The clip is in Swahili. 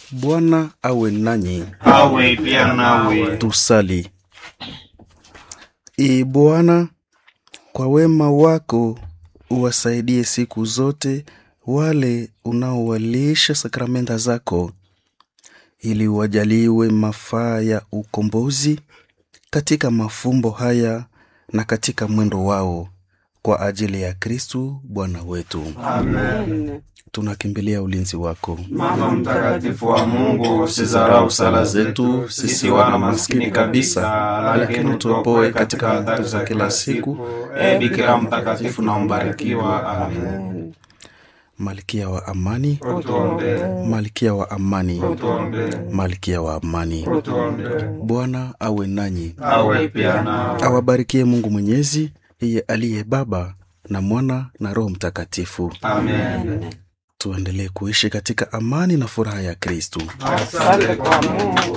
Bwana awe nanyi. awe pia nawe. Tusali. Ee Bwana, kwa wema wako uwasaidie siku zote wale unaowalisha sakramenta zako, ili wajaliwe mafaa ya ukombozi katika mafumbo haya na katika mwendo wao, kwa ajili ya Kristu Bwana wetu. Amen. Tunakimbilia ulinzi wako. Mama mtakatifu wa Mungu, usizarau sala zetu sisi wana maskini kabisa, lakini utuopoe katika hatari za kila siku. E Bikira mtakatifu na mbarikiwa. Amen. Malkia wa amani, Utuombee, malkia wa amani, utuombee, malkia wa amani. utuombee. Bwana awe nanyi, Awe pia nawe. awabarikie Mungu Mwenyezi, yeye aliye Baba na Mwana na Roho Mtakatifu. Amen. Tuendelee kuishi katika amani na furaha ya Kristu. Asante kwa Mungu.